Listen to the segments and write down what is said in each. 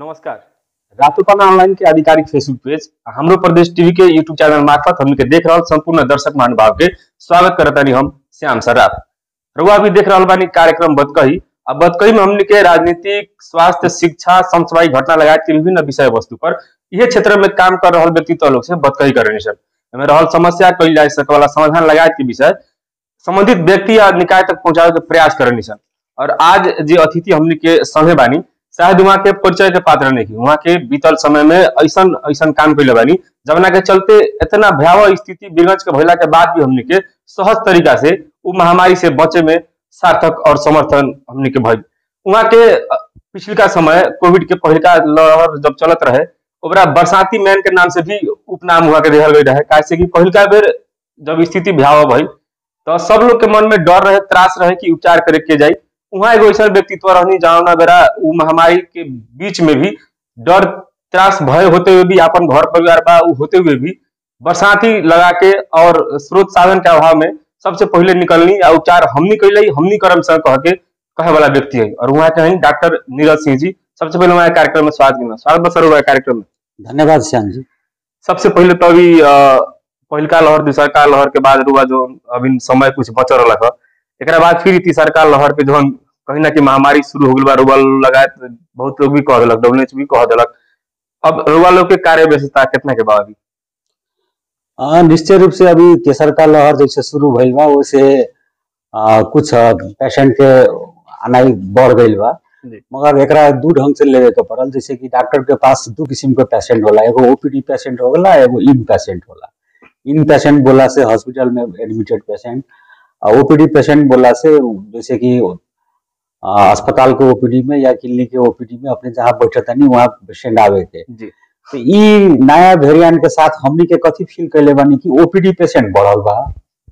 नमस्कार रातोपाना ऑनलाइन के आधिकारिक फेसबुक पेज आ हमरो प्रदेश टीवी के यूट्यूब चैनल मार्फत हमनी के देख रहल संपूर्ण दर्शक महानुभाव के स्वागत करतानी हम श्याम सराफ रउआ भी देख रहल बानी कार्यक्रम बतकही आ बतकही में हमनी के राजनीतिक स्वास्थ्य शिक्षा समसामयिक घटना लगायत के विभिन्न विषय वस्तु पर इहे क्षेत्र में काम कर रहल व्यक्तित्व लोग से बतकही करे सन एमे रहल समस्या कइल जा सके वाला समाधान लगायत के विषय संबंधित व्यक्ति या निकाय तक पहुंचावे के प्रयास करनी सन और आज जे अतिथि हमनी के संगे बानी शायद वहाँ के परिचय के पात्र नहीं वहाँ के बीतल समय में ऐसन ऐसन काम कैले बानी जवना के चलते इतना भयावह स्थिति विगंज के भइला के बाद भी हमनी के सहज तरीका से उ महामारी से बचे में सार्थक और समर्थन हमनी के भइल वहाँ के अ, पिछलका समय कोविड के पहिलका लहर जब चलत रहे ओकरा बरसाती मैन के नाम से भी उपनाम हुआ के देहल गई रहे काहे कि पहिलका बेर जब स्थिति भयावह भइल तो सब लोग के मन में डर रहे त्रास रहे कि उपचार करे के जाई वहाँ एगो ऐसा व्यक्तित्व रहनी जहाँ बेरा उ महामारी के बीच में भी डर त्रास भय होते हुए भी अपन घर परिवार बा उ होते हुए भी बरसाती लगा के और स्रोत साधन के अभाव में सबसे पहले निकलनी आ उपचार हमनी कैले हमनी करम सर कह के कहे वाला व्यक्ति है और वहाँ के हैं डॉक्टर नीरज सिंह जी सबसे पहले हमारे कार्यक्रम में स्वागत करना स्वागत बसर हुआ है कार्यक्रम में धन्यवाद श्याम जी सबसे पहले तो अभी अ, पहिलका लहर दूसरका लहर के बाद रुआ जो अभी समय कुछ बचल रहा है एकरा बाद फिर ई तीसरका लहर के जौन कहीं ना कि महामारी शुरू हो गई बा रुआ लगायत बहुत लोग भी कह दिलक डब्ल्यू भी कह दिलक अब रुआ लोग के कार्य व्यस्तता कितना के बा अभी आ, निश्चय रूप से अभी तेसर का लहर जैसे शुरू भइल बा वैसे आ, कुछ पेशेंट के आनाई बढ़ गईल बा जी। मगर एकरा दू ढंग से लेवे के पड़ल जैसे कि डॉक्टर के पास दू किस्म के पेशेंट होला एगो ओपीडी पेशेंट होला एगो इन पेशेंट होला इन पेशेंट बोला से हॉस्पिटल में एडमिटेड पेशेंट ओपीडी पेशेंट बोला से जैसे कि आ, अस्पताल के ओपीडी में या क्लिनिक के ओपीडी में अपने जहाँ बैठे तनी वहाँ पेशेंट आवे के जी तो ई नया वेरिएंट के साथ हमनी के कथी फील कैले बानी कि ओपीडी पेशेंट बढ़ल बा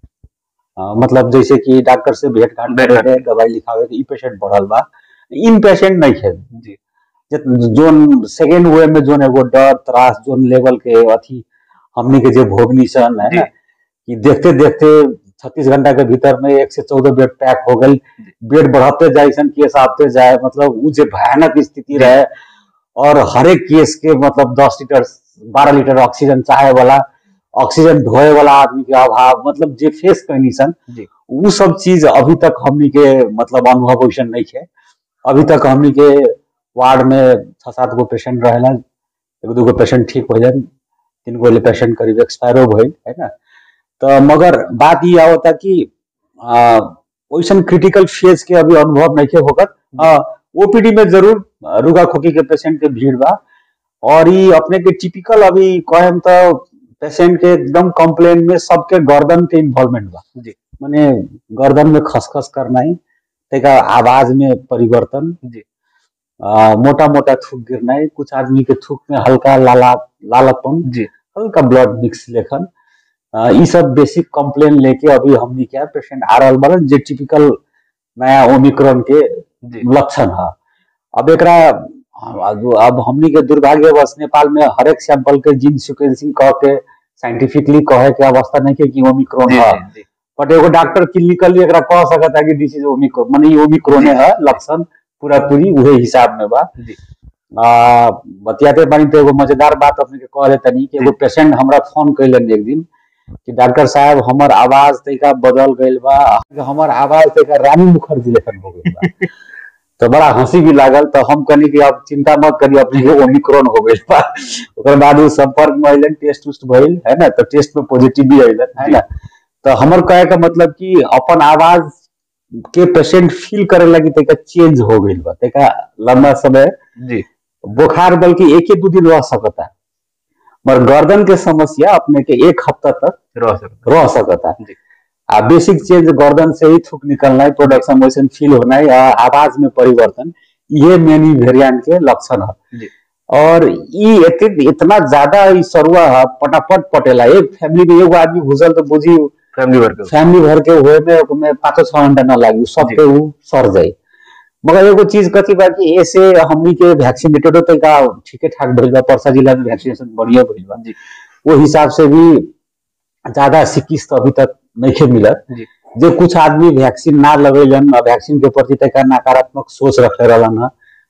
अ, मतलब जैसे कि डॉक्टर से भेंट घाट भेंट करे के दवाई लिखावे के ई पेशेंट बढ़ल बा इन पेशेंट नहीं है जी जे- जोन सेकेंड वे में जोन एगो डर त्रास जोन लेवल के अथी हमनी के जे भोगनी सन है जी। ना कि देखते देखते छत्तीस घंटा के भीतर में एक से चौदह बेड पैक हो गई बेड बढ़ते जाए सन केस आते जाए मतलब उ जे भयानक स्थिति रहे और हर एक केस के मतलब दस लीटर बारह लीटर ऑक्सीजन चाहे वाला ऑक्सीजन ढोए वाला आदमी के अभाव मतलब जे फेस कैनी सन जी। उ सब चीज अभी तक हमनी के मतलब अनुभव वैसन नहीं है अभी तक हमनी के वार्ड में छह सात गो पेशेंट रहेला एगो दूगो पेशेंट ठीक हो जाए तीन गो ले पेशेंट करीब एक्सपायरो भइल है ना तो मगर बात ये आवता कि आ, वैसन क्रिटिकल फेज के अभी अनुभव नहीं के होकर ओपीडी में जरूर आ, रुगा खोकी के पेशेंट के भीड़ बा और ये अपने के टिपिकल अभी कहेम तो पेशेंट के एकदम कंप्लेन में सबके गर्दन के इन्वॉल्वमेंट बा जी। माने गर्दन में खसखस करना ही तेका आवाज में परिवर्तन जी। मोटा मोटा थूक गिरना है कुछ आदमी के थूक में हल्का लाला लालापन जी हल्का ब्लड मिक्स लेखन अ, ई सब बेसिक कंप्लेन लेके अभी हमनी क्या पेशेंट आ रहल बारन जे टिपिकल नया ओमिक्रॉन के जी लक्षण है अब एकरा अब अब हमनी के दुर्भाग्यवश नेपाल में हर एक सैंपल के जीन सिक्वेंसिंग कह के साइंटिफिकली कहे के अवस्था नहीं के कि ओमिक्रॉन जी है जी बट एगो डॉक्टर क्लिनिकली एकरा कह सकता है कि दिस इज ओमिक्रॉन माने ई ओमिक्रॉन है लक्षण पूरा पूरी उहे हिसाब में बा जी आ, बतियाते बानी तो एगो मजेदार बात अपने के कह तनी कि एगो पेशेंट हमरा फोन कैलन एक दिन कि डॉक्टर साहब हमर आवाज तरीका बदल गइल बा हमर आवाज तरीका रानी मुखर्जी लेखन हो गइल बा तो बड़ा हंसी भी लागल तो हम कहनी कि अब चिंता मत करिए अपने के ओमिक्रॉन हो गइल बा ओकर बाद उ संपर्क में अइलन टेस्ट उस्ट भइल है ना तो टेस्ट में पॉजिटिव भी अइलन है ना तो हमर कहे का मतलब कि अपन आवाज के पेशेंट फील करे लगी तरीका चेंज हो गइल बा तरीका लंबा समय जी बुखार बल्कि एक ही दो दिन रह सकता है मगर गर्दन के समस्या अपने के एक हफ्ता तक रह सकता रह सकता है जी। आ बेसिक चेंज गर्दन से ही थूक निकलना है प्रोडक्शन वैसन फील होना है आ आवाज में परिवर्तन ये मेनी वेरिएंट के लक्षण है जी। और ई एते- इतना ज्यादा ई सरुआ है पटापट पटेला एक फैमिली में एगो आदमी घुसल तो बुझी फैमिली वर्क फैमिली भर के हुए में में पाँचों छह घंटा न लागी सबके ऊ सर जाई मगर एगो चीज कथी बा कि ऐसे हमनी के वैक्सीनेटेडो तरीका ठीके ठाक भइल बा परसा जिला में वैक्सीनेशन बढ़िया भइल बा जी वो हिसाब से भी ज्यादा सिक्किस तो अभी तक नहीं मिलत जी जो कुछ आदमी वैक्सीन ना लगेलन वैक्सीन के प्रति तरीका नकारात्मक सोच रखे रहलन ह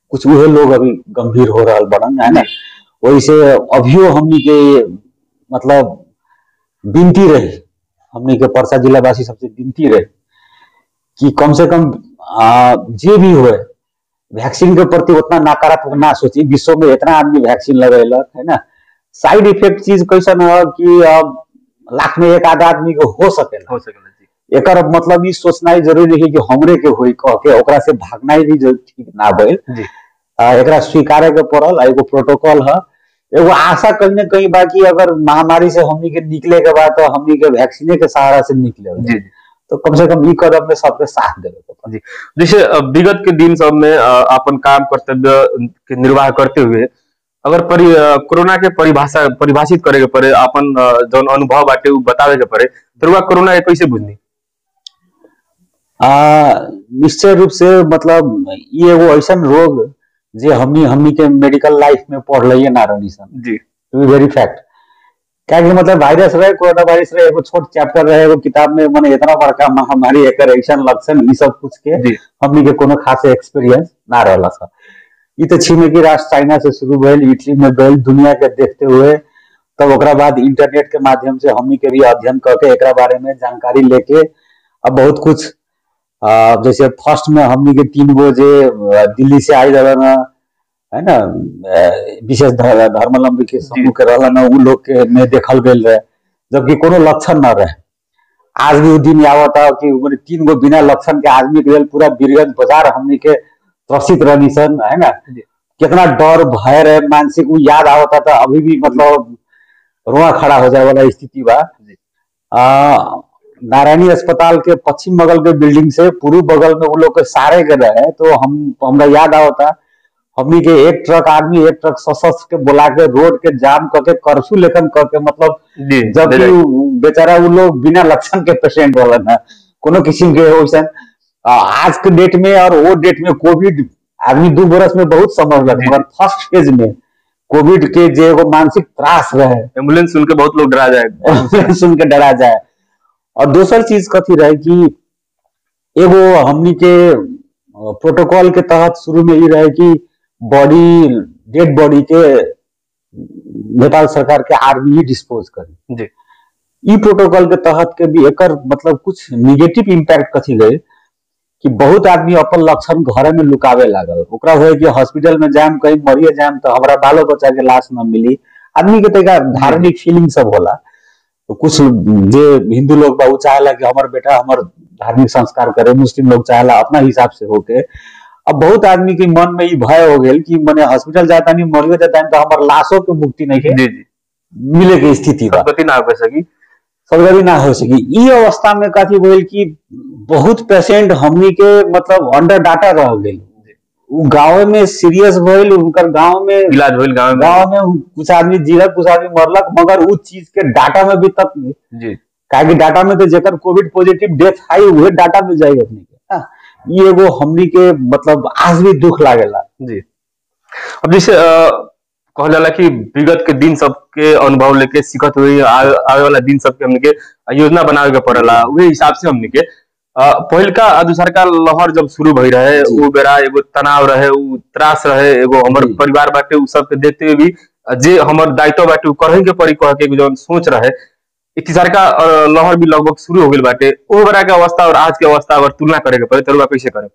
कुछ उहे लोग अभी गंभीर हो रहा बड़न है ना वैसे अभियो हमनी के मतलब विनती रही हमनी के परसा जिलावासी सबसे विनती रहे कि कम से कम आ, जे भी होए वैक्सीन के प्रति उतना नकारात्मक ना सोची विश्व में इतना आदमी वैक्सीन लगेलक है ना साइड इफेक्ट चीज कैसन है कि अब लाख में एक आधा आदमी के हो सकेला हो सकेला जी एकर मतलब ई सोचना ही जरूरी है कि हमरे के होई कह के ओकरा से भागना ही भी जरूर ठीक ना भइल जी आ, एकरा स्वीकारे के पड़ल आ एगो प्रोटोकॉल है एगो आशा कहीं न कहीं बाकी अगर महामारी से हमनी के निकले के बाद तो हमनी के वैक्सीने के सहारा से निकले जी जी तो कम से कम ई कदम में सबके साथ देवे के पड़ी। जैसे अ, विगत के दिन सब में अ, अपन काम कर्तव्य के निर्वाह करते हुए अगर परि अ, कोरोना के परिभाषा परिभाषित करे के पड़े अपन अ, जौन अनुभव बाटे उ बतावे के पड़े तो रुआ कोरोना के कैसे बुझनी आ, निश्चय रूप से मतलब ई एगो ऐसन रोग जे हमनी हमनी के मेडिकल लाइफ में पढ़ल ना रहनी सन जी टू बी वेरी फैक्ट क्या कि मतलब वायरस रहे कोरोना वायरस रहे एगो छोट चैप्टर रहे एगो किताब में मने इतना बड़का महामारी एकर ऐसन लक्षण ई सब कुछ के जी हमनी के कोनो खास एक्सपीरियंस ना रहला सा ई तो छिमेकी राष्ट्र चाइना से शुरू भइल इटली में गइल दुनिया के देखते हुए तब ओकरा बाद इंटरनेट के माध्यम से हमनी के भी अध्ययन करके एकरा बारे में जानकारी लेके अब बहुत कुछ आ, जैसे फर्स्ट में हमनी के तीन गो जे अ, दिल्ली से आई रहन है ना अ, विशेष ध- धर्मावलंबी के समूह के रहलन उ लोग के में देखल गेल रहे जबकि कोनो लक्षण न रहे आज भी उ दिन आवत है कि मने तीन गो बिना लक्षण के आदमी के लेल पूरा बीरगंज बाजार हमनी के त्रसित रहनी सन है ना जी। कितना डर भय रहे मानसिक उ याद आवता था अभी भी मतलब रोआ खड़ा हो जाए वाला स्थिति बा जी। आ, नारायणी अस्पताल के पश्चिम बगल के बिल्डिंग से पूर्व बगल में वो लोग के सारे के रहे तो हम हमरा याद आवता हमनी के एक ट्रक आदमी एक ट्रक सशस्त्र के बुला के रोड के जाम करके कर्फ्यू लेखन करके मतलब जी जबकि ले जाए। उ- बेचारा वो लोग बिना लक्षण के पेशेंट वाला है कोनो किस्म के वैसन आ, आज के डेट में और वो डेट में कोविड आदमी दू बरस में बहुत समझ लग जी। मगर फर्स्ट फेज में कोविड के जे एगो मानसिक त्रास रहे एम्बुलेंस सुन के बहुत लोग डरा जाए सुन के डरा जाए और दोसर चीज कथी रहे कि एगो हमनी के प्रोटोकॉल के तहत शुरू में ही रहे कि बॉडी डेड बॉडी के नेपाल सरकार के आर्मी ही डिस्पोज करी जी ई प्रोटोकॉल के तहत के भी एकर मतलब कुछ निगेटिव इम्पैक्ट कथी गए कि बहुत आदमी अपन लक्षण घरे में लुकावे लागल ओकरा होय कि हॉस्पिटल में जाम कहीं मरिए जाम तो हमरा बालो बच्चा के लाश न मिली आदमी के तरीका धार्मिक फीलिंग सब होला तो कुछ जे हिंदू लोग बा उ चाहेला कि हमर बेटा हमर धार्मिक संस्कार करे मुस्लिम लोग चाहेला अपना हिसाब से होके अब बहुत आदमी के मन में ई भय हो गेल कि मने हॉस्पिटल जाता नहीं मरियो जाता नहीं तो हमर लाशों के मुक्ति नहीं के जी जी मिले के स्थिति बा गति ना हो सकी सर्जरी ना हो सकी ई अवस्था में कथी भेल कि बहुत पेशेंट हमनी के मतलब अंडर डाटा रह गेल उ गांव में सीरियस भइल उनकर गांव में इलाज होइल गाँव में गांव में कुछ आदमी जीलक कुछ आदमी मरलक मगर उ चीज के डाटा में भी तक जी काहे कि डाटा में तो जेकर कोविड पॉजिटिव डेथ आई उहे डाटा में जाई अपने के हाँ, ई एगो हमनी के मतलब आज भी दुख लागेला जी अब जैसे अ, कहल जाला कि विगत के दिन सबके अनुभव लेके सीखत हुई आवे आवे वाला दिन सबके हमनी के योजना बनावे के पड़ेला उहे हिसाब से हमनी के अ, पहिलका आ दूसरका लहर जब शुरू भई रहे जी। उ बेरा एगो तनाव रहे उ त्रास रहे एगो हमर जी। परिवार बाटे उ सबके देखते हुए भी अ, जे हमर दायित्व बाटे उ करही के पड़ी कह के एगो जौन सोच रहे इ तीसरका अ, लहर भी लगभग शुरू हो गेल बाटे ओ बेरा के अवस्था और आज के अवस्था अगर तुलना करे के पड़े तो रुआ कैसे करे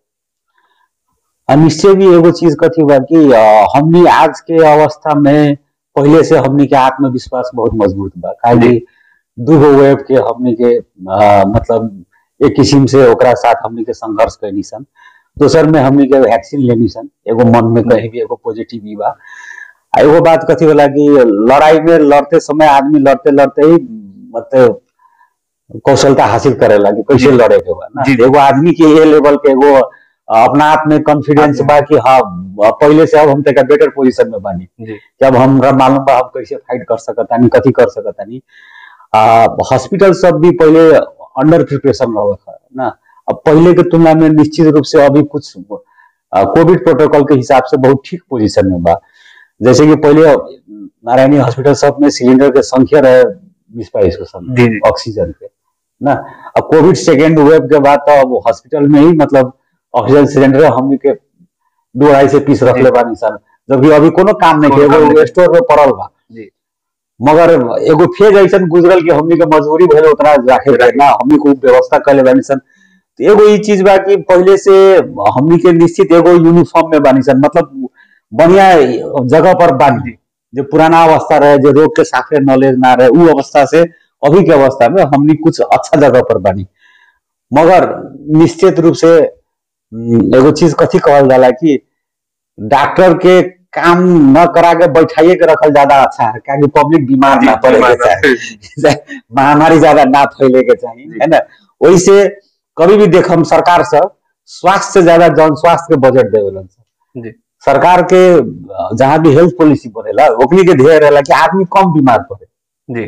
आ निश्चय भी एगो चीज कथी बा कि अ, हमनी आज के अवस्था में पहले से हमनी के आत्मविश्वास बहुत मजबूत बा काहे कि दूगो वेब के हमनी के अ, मतलब एक किस्म से ओकरा साथ हमनी के संघर्ष कैनी सन दोसर में हमनी के वैक्सीन लेनी सन एगो मन में कहीं भी एगो पॉजिटिव ई बा आ एगो बात कथी होला कि लड़ाई में लड़ते समय आदमी लड़ते लड़ते ही मतलब कौशलता हासिल करेला कि कैसे जी। लड़े के बा ना जी। एगो आदमी के ये लेवल के एगो अपना आप में कॉन्फिडेंस बा कि हाँ पहले से अब हम तक बेटर पोजीशन में बानी जी कि अब हमरा मालूम बा हम कैसे फाइट कर सकतानी कथी कर सकतानी आ हॉस्पिटल सब भी पहले अंडर प्रिपरेशन रहा ना अब पहले के तुलना में निश्चित रूप से अभी कुछ कोविड प्रोटोकॉल के हिसाब से बहुत ठीक पोजीशन में बा जैसे कि पहले नारायणी हॉस्पिटल सब में सिलेंडर के संख्या रहे बीस बाईस को समय जी जी ऑक्सीजन के ना अब कोविड सेकेंड वेव के बाद तो अब हॉस्पिटल में ही मतलब ऑक्सीजन सिलेंडर हमनी के दो अढ़ाई से पीस रखले बानी सन जबकि अभी कोनो काम नहीं कोनो के काम एगो नहीं। स्टोर में पड़ल बा जी मगर एगो फेज ऐसन गुजरल कि हमनी के मजबूरी भइल उतना राखे के ना हमनी को व्यवस्था कर बानी सन तो एगो ई चीज बा कि पहले से हमनी के निश्चित एगो यूनिफॉर्म में बानी सन मतलब बढ़िया जगह पर बानी जो पुराना अवस्था रहे जो रोग के साफे नॉलेज ना रहे उ अवस्था से अभी के अवस्था में हमनी कुछ अच्छा जगह पर बानी मगर निश्चित रूप से हम्म, एगो चीज कथी कहल जाला कि डॉक्टर के काम न करा के बैठाइए के रखल ज्यादा अच्छा है क्या पब्लिक बीमार ना पड़े के चाहे महामारी ज्यादा ना फैले के चाहिए जी। है ना वही से कभी भी देख हम सरकार से स्वास्थ्य से ज्यादा जन स्वास्थ्य के बजट देवेलन सर जी सरकार के अ, जहाँ भी हेल्थ पॉलिसी बनेला ओकनी के ध्येय रहेला कि आदमी कम बीमार पड़े जी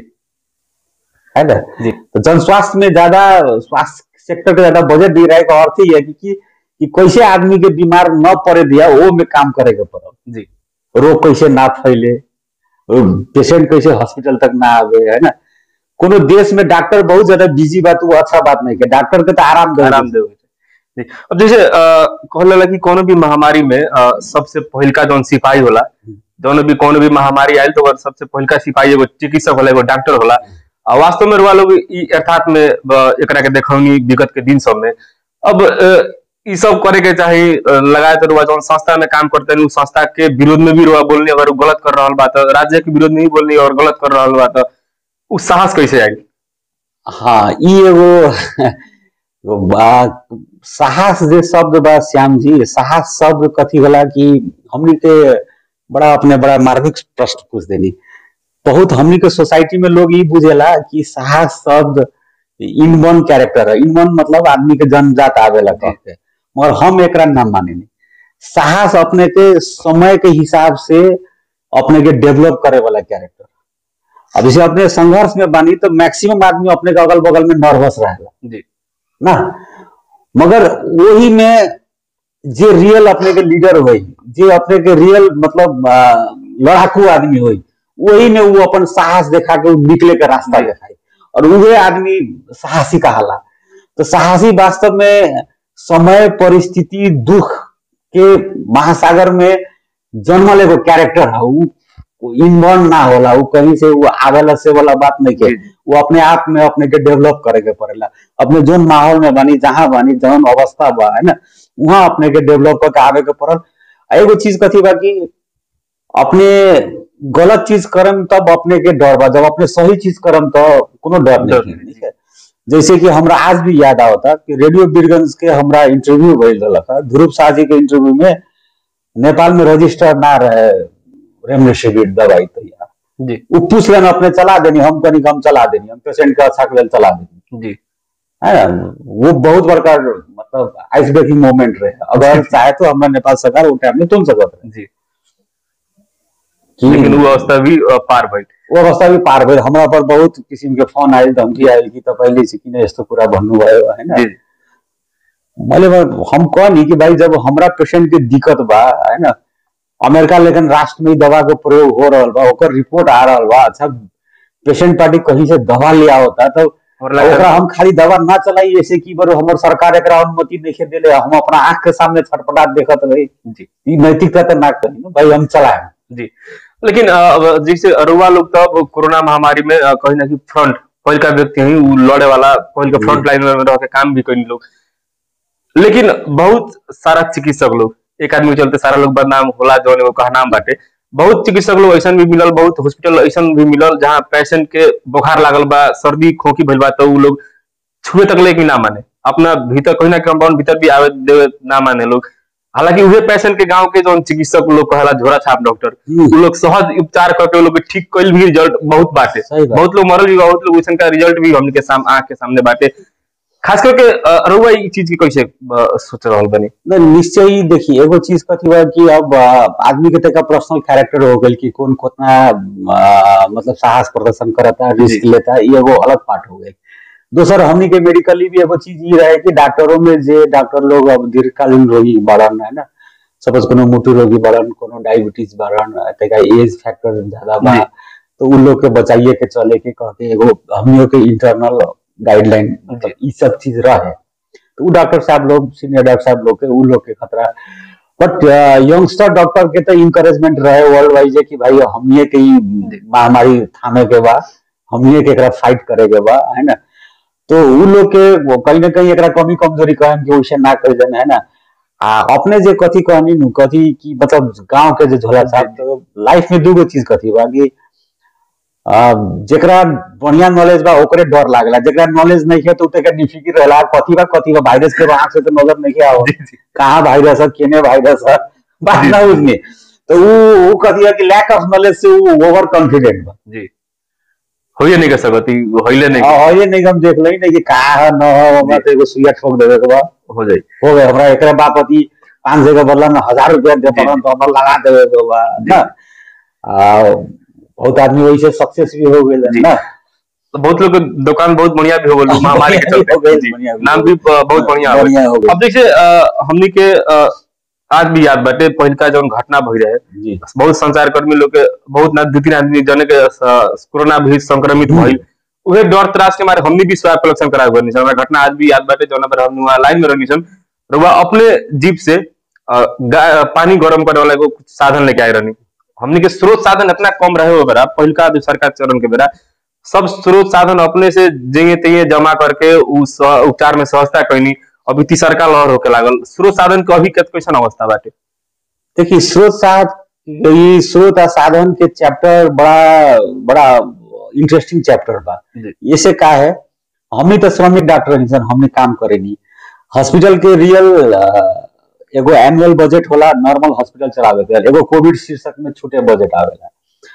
है ना जी तो जन स्वास्थ्य में ज्यादा स्वास्थ्य सेक्टर के ज्यादा बजट दी रहे का अर्थ ही है कि, कि, कि कैसे आदमी के बीमार न पड़े दिया वो में काम करे के पड़ल जी रोग कैसे ना फैले पेशेंट कैसे हॉस्पिटल तक ना आवे है ना कोनो देश में डॉक्टर बहुत ज्यादा बिजी बात वो अच्छा बात नहीं के डॉक्टर के तो आराम दे आराम देवे के चाही। जी अब जैसे अ, कहल जाला कि कोनो भी महामारी में अ, सबसे पहिलका जौन सिपाही होला जौन भी कोनो भी महामारी आयल तो ओकर सबसे पहिलका सिपाही एगो चिकित्सक होला एगो डॉक्टर होला आ वास्तव में रुआ लोग ई अर्थात में अ, एकरा के देखौनी विगत के दिन सब में अब अ, ई सब करे के चाही अ, लगाए तो रुआ जौन संस्था में काम करते हैं उ संस्था के विरोध में भी रुआ बोलनी अगर उ गलत कर रहल बा तो राज्य के विरोध में भी बोलनी और गलत कर रहल बा तो उ साहस कैसे आई हाँ ई एगो एगो बा- साहस जे शब्द बा श्याम जी साहस शब्द कथी होला कि हमनी के बड़ा अपने बड़ा मार्मिक प्रश्न पूछ देनी बहुत हमनी के सोसाइटी में लोग ई बुझेला कि साहस शब्द इन वन कैरेक्टर है इन वन मतलब आदमी के जन्मजात आवेला कह के मगर हम एकरा ना मानेनी साहस अपने के समय के हिसाब से अपने के डेवलप करे वाला कैरेक्टर अब जैसे अपने संघर्ष में बानी तो मैक्सिमम आदमी अपने के अगल बगल में नर्वस रहेला जी ना मगर वही में जे रियल अपने के लीडर होई जे अपने के रियल मतलब आ, लड़ाकू आदमी होई वही में वो अपन साहस देखा के उ निकले के रास्ता जी। दिखाई और उहे आदमी साहसी कहाला तो साहसी वास्तव में समय परिस्थिति दुख के महासागर में जन्मल एगो कैरेक्टर है उ इनबॉर्न ना होला उ कहीं से वो आवेला से वाला बात नहीं के जी, जी। वो अपने आप में अपने के डेवलप करे के पड़ेला अपने जोन माहौल में बानी जहां बानी जौन अवस्था बा है ना वहां अपने के डेवलप करके आवे के पड़ल आ एगो चीज कथी बा कि अपने गलत चीज करम तब अपने के डर बा जब अपने सही चीज करम तो कोनो डर डर नहीं नहीं। ठीक है जैसे कि हमरा आज भी याद आवता कि रेडियो बीरगंज के हमरा इंटरव्यू भइल रहलक ध्रुव शाह जी के इंटरव्यू में नेपाल में रजिस्टर ना रहे रेमडेसिविर दवाई तो यार जी वो पूछ लेना अपने चला देनी हम कनी हम चला देनी हम पेशेंट के अच्छा के लेल चला देनी जी है ना वो बहुत बड़का मतलब आइस ब्रेकिंग मोमेंट रहे अगर चाहे तो हमरा नेपाल सरकार वो टाइम में तुम सकत रहे जी कि लेकिन वो अवस्था भी अ, पार भइल वो अवस्था भी पार भइल हमरा पर बहुत किसिम के फोन आयल धमकी आयल कि तपाईँले चाहिँ किन यस्तो कुरा भन्नुभयो होइन जी मैले ब- हम कहनी कि भाई जब हमरा पेशेंट के दिक्कत बा है ना अमेरिका लेकिन राष्ट्र में इ दवा के प्रयोग हो रहल बा ओकर रिपोर्ट आ रहल बा अच्छा पेशेंट पार्टी कहीं से दवा ले आवता तो और लगा ओकरा हम खाली दवा ना चलाई ऐसे कि बरो हमर सरकार एकरा अनुमति नहीं देले हम अपना आंख के सामने छटपटाट देखत रही जी ई नैतिकता तो ना कही ना, भाई हम चलाए जी लेकिन अ, अब जैसे अरुआ लोग तो अब कोरोना महामारी में अ, कहीं ना कहीं फ्रंट पहिल का व्यक्ति है उ लड़े वाला पहिल के फ्रंट लाइन में रह के काम भी कई लोग लेकिन बहुत सारा चिकित्सक लोग एक आदमी के चलते सारा लोग बदनाम होला जौन एगो कहनाम बाटे बहुत चिकित्सक लोग ऐसा भी मिलल बहुत हॉस्पिटल ऐसा भी मिलल जहाँ पेशेंट के बुखार लागल बा सर्दी खोखी भइल बा तो उ लोग छुए तक लेके ना माने अपना भीतर कहीं ना कंपाउंड भीतर भी आवे देवे ना माने लोग हालांकि उहे पेशेंट के गांव के जो चिकित्सक लोग कहेला झोरा छाप डॉक्टर हम्म। उ लोग सहज उपचार करके उ लोग के ठीक कइल भी रिजल्ट बहुत बाटे सही बात। बहुत लोग मरल भी बा, बहुत लोग वैसन का रिजल्ट भी हमने के साम आंख के सामने बाटे खास करके अ, रउआ ई चीज की कैसे अ, सोच रहल बनी नहीं, निश्चय ही देखिए एगो चीज कथी बा कि अब आ, आदमी के तक पर्सनल कैरेक्टर हो गई कि कौन कितना आ, मतलब साहस प्रदर्शन करता रिस्क जी। लेता ये एगो अलग पार्ट हो गई दोसर हमनी के मेडिकली भी एगो चीज ये रहे कि डॉक्टरों में जे डॉक्टर लोग अब दीर्घकालीन रोगी बढ़न है ना सपोज कोनो मोटू रोगी बढ़न कोनो डायबिटीज बढ़न तका एज फैक्टर ज्यादा बा जी। तो उन लोग के बचाइए के चले के कह के एगो हमनियों के इंटरनल गाइडलाइन मतलब ई सब चीज रहे तो उ डॉक्टर साहब लोग सीनियर डॉक्टर साहब लोग के उ लोग के खतरा बट यंगस्टर डॉक्टर के तो इंकरेजमेंट रहे वर्ल्ड वाइज कि भाई हमने के ई महामारी थामे के बा हमने के एकरा फाइट करे के बा है ना तो उ लोग के वो कहीं ना कहीं एकरा कमी कमजोरी कहन कि वैसे ना कर देना है ना आ अपने जे कथी कहनी नु कथी की मतलब गांव के जे झोला छाप तो लाइफ में दूगो चीज कथी बा कि आ, जेकरा बढ़िया नॉलेज बा ओकरे डर लागला जेकरा नॉलेज नहीं है तो उते के डिफिकल्ट रहला कथी बा कथी बा वायरस के आंख से तो नजर नहीं आवो कहाँ वायरस है केने वायरस है बात जी। ना उसमें तो वो वो कथी है कि लैक ऑफ नॉलेज से वो ओवर कॉन्फिडेंट बा जी होइए नहीं कर सकती होइले नहीं और ये नहीं हम देख लई नहीं कि का है न है हमरा तो एगो सुइया ठोक देवे के बा हो जाई हो गए हमरा एकरा बापति पाँच सौ के बदला में हजार रुपया दे पड़न तो हमरा लगा देवे के बा ना आ बहुत आदमी वैसे सक्सेस भी हो गए जी। ना तो बहुत लोग के दुकान बहुत बढ़िया भी हो गई महामारी के हो चलते गइल, जी। बढ़िया भी नाम हो भी अ, बहुत बढ़िया हो बढ़िया हो गए अब देखिए अ, हमनी के अ, आज भी याद बाटे पहिलका जौन घटना भई रहे जी बहुत संचार कर्मी लोग के बहुत ना दू तीन आदमी जने के स- कोरोना भी संक्रमित हम्म। भइल उहे डर त्रास के मारे हमनी भी स्वाब कलेक्शन करा गनी सन हमरा घटना आज भी याद बाटे जौन पर हम वहाँ लाइन में रहनी सन रुआ अपने जीप से अ, गा- पानी गरम करे वाला एगो कुछ साधन लेके आए रहनी हमनी के स्रोत साधन इतना कम रहे हो बेरा पहिलका जो सरकार चरण के बेरा सब स्रोत साधन अपने से जेंगे तेंगे जमा करके उ स- उपचार में सहजता कैनी अभी तीसरका लहर होके लागल स्रोत साधन के अभी कत कैसन अवस्था बाटे देखिए स्रोत साध ये स्रोत आ साधन के चैप्टर बड़ा बड़ा इंटरेस्टिंग चैप्टर बा जी। ये से का है हमने तो श्रमिक डॉक्टर हैं सर हमने काम करेनी हॉस्पिटल के रियल एगो एनुअल बजट होला नॉर्मल हॉस्पिटल चलावे के एगो कोविड शीर्षक में छूटे बजट आवेला